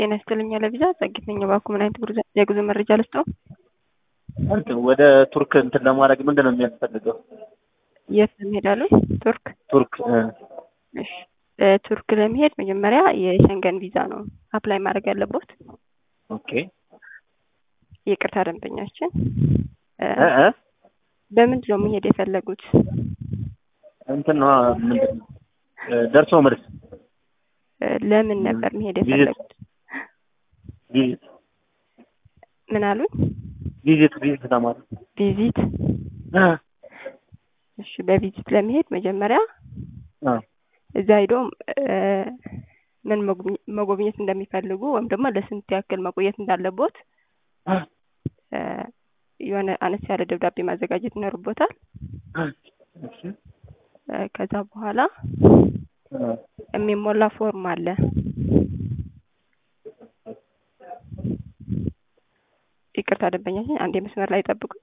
ጤና ይስጥልኝ ለቪዛ ጸጊት ነኝ። እባክዎ ምን አይነት ጉዞ- የጉዞ መረጃ ልስጥዎ? እንትን ወደ ቱርክ እንትን ለማድረግ ምንድን ነው የሚያስፈልገው? የት ለመሄድ አሉኝ? ቱርክ። ቱርክ እ እሺ እ ቱርክ ለመሄድ መጀመሪያ የሸንገን ቪዛ ነው አፕላይ ማድረግ ያለቦት። ኦኬ ይቅርታ ደንበኛችን እ እ እ በምንድን ነው መሄድ የፈለጉት? እንትን ነው ምንድን ነው እ ደርሶ መልስ እ ለምን ነበር መሄድ ቪዚት። የፈለጉት? ቪዚት ምን አሉኝ? ቪዚት ቪዚት ለማለት ቪዚት። እ እሺ በቪዚት ለመሄድ መጀመሪያ እ እዛ ሄዶ እ ምን መጎብኘ- መጎብኘት እንደሚፈልጉ ወይም ደግሞ ለስንት ያክል መቆየት እንዳለቦት እ እ የሆነ አነስ ያለ ደብዳቤ ማዘጋጀት ይኖርቦታል። እሺ እ ከዛ በኋላ እ የሚሞላ ፎርም አለ። ይቅርታ ደንበኛችን አንድ መስመር ላይ ጠብቁ።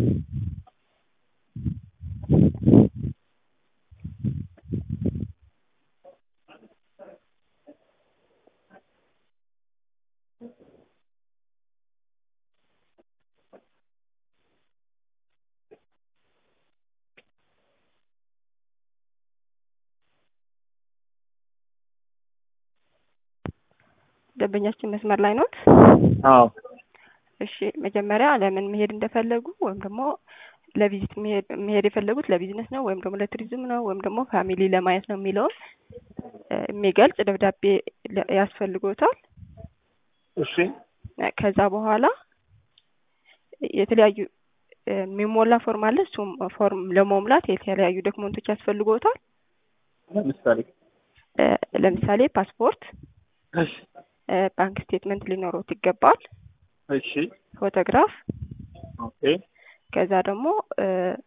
ደንበኛችን መስመር ላይ ኖት? አዎ እሺ መጀመሪያ ለምን መሄድ እንደፈለጉ ወይም ደግሞ ለቪዚት መሄድ መሄድ የፈለጉት ለቢዝነስ ነው ወይም ደግሞ ለቱሪዝም ነው ወይም ደግሞ ፋሚሊ ለማየት ነው የሚለውን እ የሚገልጽ ደብዳቤ ለ- ያስፈልጎታል። እሺ እ ከዛ በኋላ የተለያዩ እ የሚሞላ ፎርም አለ። እሱም ፎርም ለመሙላት የተለያዩ ዶክመንቶች ያስፈልጎታል። ለምሳሌ እ ለምሳሌ ፓስፖርት፣ እሺ እ ባንክ ስቴትመንት ሊኖሩት ይገባል። እሺ ፎቶግራፍ ኦኬ ከዛ ደግሞ እ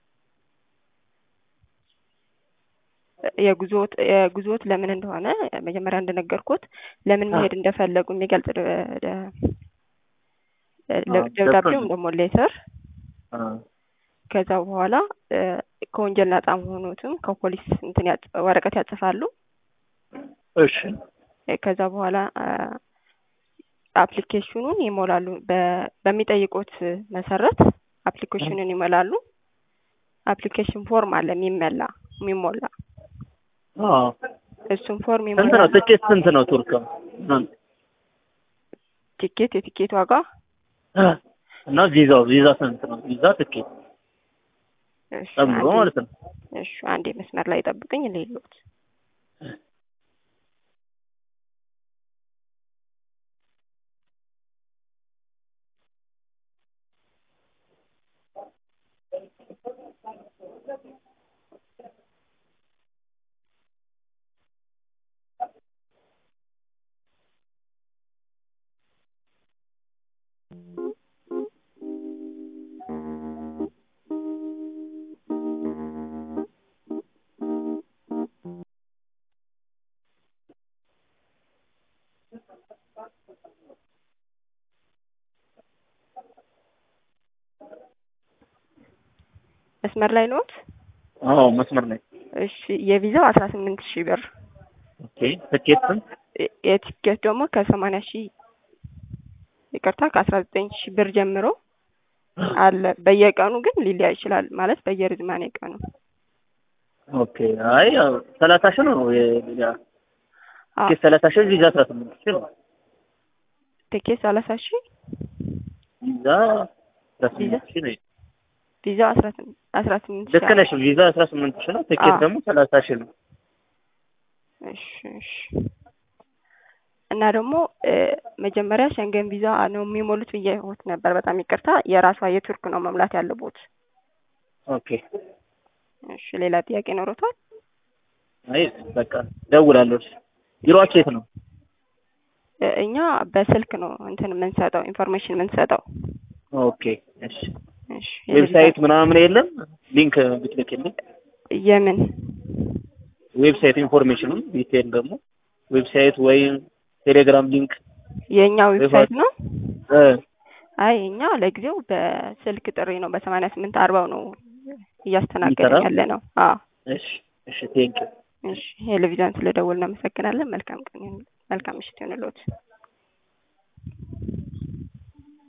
የጉዞት የጉዞት ለምን እንደሆነ መጀመሪያ እንደነገርኩት ለምን አ- መሄድ እንደፈለጉ የሚገልጽ ደ- ደ- ለ- አዎ፣ ደብዳቤ ገብቶኛል። ወይም ደግሞ ሌተር እ ከዛ በኋላ እ ከወንጀል ነጻ መሆኑትም ከፖሊስ እንትን ያጽ ወረቀት ያጽፋሉ። እሺ እ ከዛ በኋላ አ አፕሊኬሽኑን ይሞላሉ። በ- በሚጠይቁት መሰረት አፕሊኬሽኑን ይሞላሉ። አፕሊኬሽን ፎርም አለ የሚመላ የሚሞላ አዎ እሱን ፎርም ስንት ነው ይሞላሉ። ትኬት ስንት ነው ቱርክ እ ቲኬት የቲኬት ዋጋ እ እና ቪዛው ቪዛ ስንት ነው ቪዛ ትኬት እሺ ጨምሮ አንዴ- ማለት ነው እሺ አንዴ መስመር ላይ ጠብቅኝ ሌሎት መስመር ላይ ኖት? አዎ መስመር ላይ እሺ የቪዛው አስራ ስምንት ሺህ ብር ኦኬ ትኬት ስንት የ- የቲኬት ደግሞ ከሰማንያ ሺህ ይቅርታ ከአስራ ዘጠኝ ሺህ ብር ጀምሮ አለ። በየቀኑ ግን ሊለያይ ይችላል ማለት በየርዝማኔ ቀኑ ኦኬ አይ ያው ሰላሳ ሺህ ነው የቪዛ አ ትኬት ሰላሳ ሺህ ቪዛ አስራ ስምንት ሺህ ነው ቲኬት ሰላሳ ሺህ ቪዛ አስራ ስምንት ሺህ ነው ቪዛው አስራ ስምንት አስራ ስምንት ሺህ ልክ ነሽ ቪዛ አስራ ስምንት ሺህ ነው ትኬት አዎ። ደግሞ ሰላሳ ሺህ ነው እሺ እሺ እና ደግሞ እ መጀመሪያ ሸንገን ቪዛ ነው የሚሞሉት ብዬዎት ነበር። በጣም ይቅርታ የራሷ የቱርክ ነው መሙላት ያለቦት። ኦኬ እሺ ሌላ ጥያቄ ኖሮታል? አይ በቃ ደውላለሁ እሺ ቢሮአችሁ የት ነው እ እኛ በስልክ ነው እንትን የምንሰጠው ኢንፎርሜሽን የምንሰጠው። ኦኬ እሺ እሺ ዌብሳይት ምናምን የለም ሊንክ ብትልክልኝ የምን ዌብሳይት ኢንፎርሜሽኑን ዲቴል ደግሞ ዌብሳይት ወይም ቴሌግራም ሊንክ የእኛ ዌብሳይት ነው? እ አይ እኛ ለጊዜው በስልክ ጥሪ ነው በሰማንያ ስምንት አርባው ነው እያስተናገድን ይሰራል? ያለ ነው። አዎ እሺ እሺ ቴንክ እሺ ቴሌቪዥን ስለደወልን እናመሰግናለን። መልካም ቀን ይሁን። መልካም ምሽት ይሁንልዎት።